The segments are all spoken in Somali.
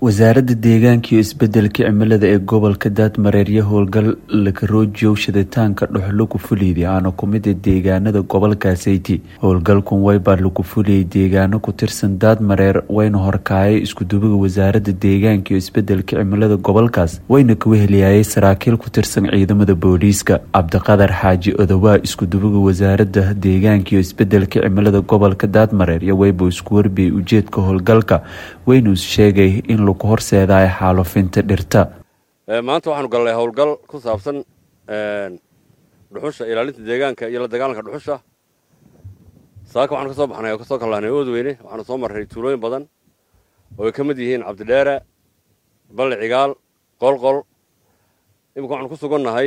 wasaaradda deegaanka iyo isbedelka cimilada ee gobolka daadmareeryo howlgal lakaroojiyow shiditaanka dhuxlo ku fuliyday aana kumida deegaanada gobolkaasiti howlgalkan waybaa lagu fuliyay deegaano ku tirsan daadmareer wayna horkaayay iskudubiga wasaaradda deegaanka iyo isbedelka cimilada gobolkaas wayna ka weheliyaayay saraakiil ku tirsan ciidamada booliiska cabdiqadar xaaji odowaa iskudubiga wasaaradda deegaanka iyo isbedelka cimilada gobolka daadmareer iyo wayba isku warbiyay ujeedka howlgalka waynu sheegay in lagu horseedayo xaalufinta dhirta maanta waxaanu gallay howlgal ku saabsan dhuxusha ilaalinta deegaanka iyo la dagaalanka dhuxusha saaka waxaanu ka soo baxnay oo kasoo kallahnay oodweyne waxaanu soo marray tuulooyin badan oo ay ka mid yihiin cabdidheere balle cigaal qolqol iminka waxaanu ku sugannahay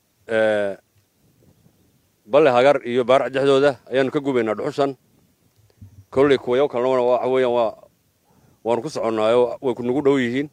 balle hagar iyo baarac dhexdooda ayaanu ka gubaynaa dhuxushan kolley kuwayo kalena waxa weeyaan waa waanu ku soconnaayo way kunagu dhow yihiin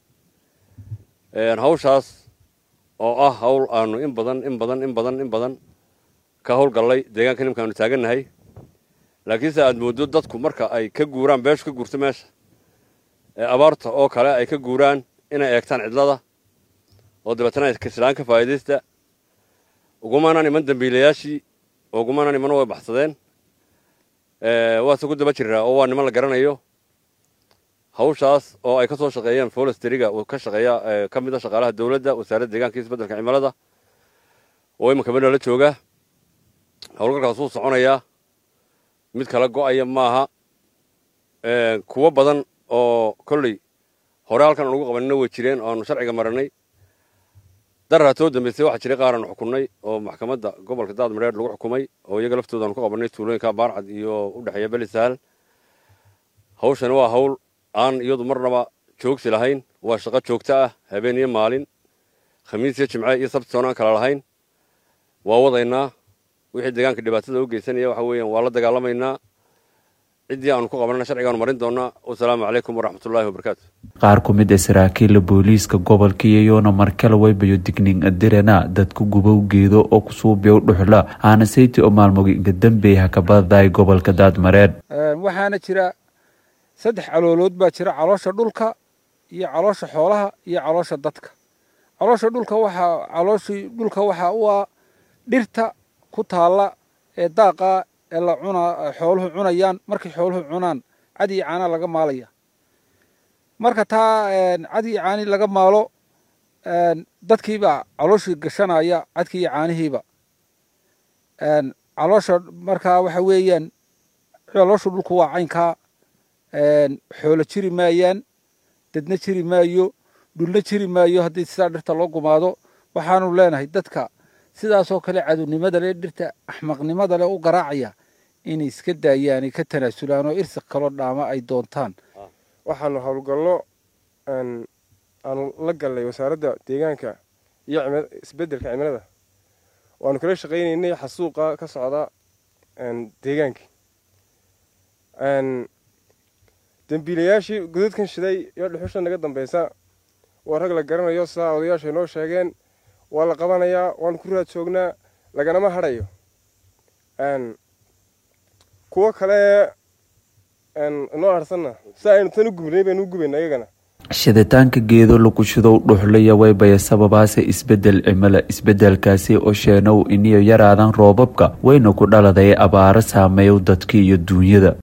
hawshaas oo ah hawl aanu in badan in badan in badan in badan ka howlgallay deegaanka nimkaanu taagannahay laakiinse aad mooddo dadku marka ay ka guuraan beeshu ka guurto meesha ee abaarta oo kale ay ka guuraan inay eegtaan cidlada oo dabeetana ay kaslaan ka faa'iidaysta ugumaanaan iman dambiilayaashii oo ugumaanaan iman way baxsadeen waase ku daba jiraa oo waa niman la garanayo hawshaas oo ay ka soo shaqeeyeen folestriga uu ka shaqeeya ka mid a shaqaalaha dowladda wasaaradda deeganka iyo isbeddelka cimilada oo imanka badha la jooga howlgalkaas wuu soconayaa mid kala go'aya maaha kuwo badan oo kolley hore halkan aan ugu qabanina way jireen oo aanu sharciga maranay daraa too dambaysay waxaa jiray qaar aanu xukunnay oo maxkamadda gobolka daadmareer lagu xukumay oo iyaga laftooda aanu ku qabanay tuulooyinka baarcad iyo u dhexeeya belisahal hawshani waa hawl aan iyadu marnaba joogsi lahayn waa shaqo joogto ah habeen iyo maalin khamiis iyo jimce iyo sabti soon aan kala lahayn waa wadaynaa wixii deegaanka dhibaatada u geysanaya waxa weeyaan waa la dagaalamaynaa ciddii aanu ku qabanana sharcigaanu marin doonaa wasalaamu calaykum waraxmatullaahi wabarakaatu qaar ku mid a saraakiilla booliiska gobolka iyayoona markale waybayo digning adirana dadka gubow geedo oo kusuubiyow dhuxla aana sayti oo maalmoginka dambeey hakabadaday gobolka daadmareer waxaana jira saddex caloolood baa jira caloosha dhulka iyo caloosha xoolaha iyo caloosha dadka caloosha dhulka waxaa calooshii dhulka waxaa u ah dhirta ku taalla ee daaqa ee la cunaa xooluhu cunayaan markay xooluhu cunaan cad iyo caana laga maalaya marka taa cad iyo caani laga maalo dadkiibaa calooshii gashanaya cadkii iyo caanihiiba caloosha markaa waxa weeyaan caloosha dhulku waa caynkaa xoolo jiri maayaan dadna jiri maayo dhulna jiri maayo haddii sidaa dhirta loo gumaado waxaanu leenahay dadka sidaasoo kale cadownimada leh dhirta axmaqnimada leh u garaacaya inay iska daayaan ay ka tanaasulaan oo irsiq kaloo dhaama ay doontaan waxaanu howlgallo aanu la gallay wasaaradda deegaanka iyo isbeddelka cimilada waanu kala shaqaynaynay xasuuqa ka socda deegaanka dembiilayaashii godadkan shiday iyo dhuxusha naga dambaysa waa rag la garanayo sidaa odayaashay noo sheegeen waa la qabanayaa waanu ku raad joognaa laganama hadhayo kuwo kale inoo harsanna si aynu tan u gubnay baynu u gubayna iyagana shiditaanka geedo lagu shidow dhuxlaya waybaya sababaase isbedel cimilo isbedelkaasi oo sheenow iniyo yaraadan roobabka wayna ku dhaladay abaaro saameeyow dadka iyo duunyada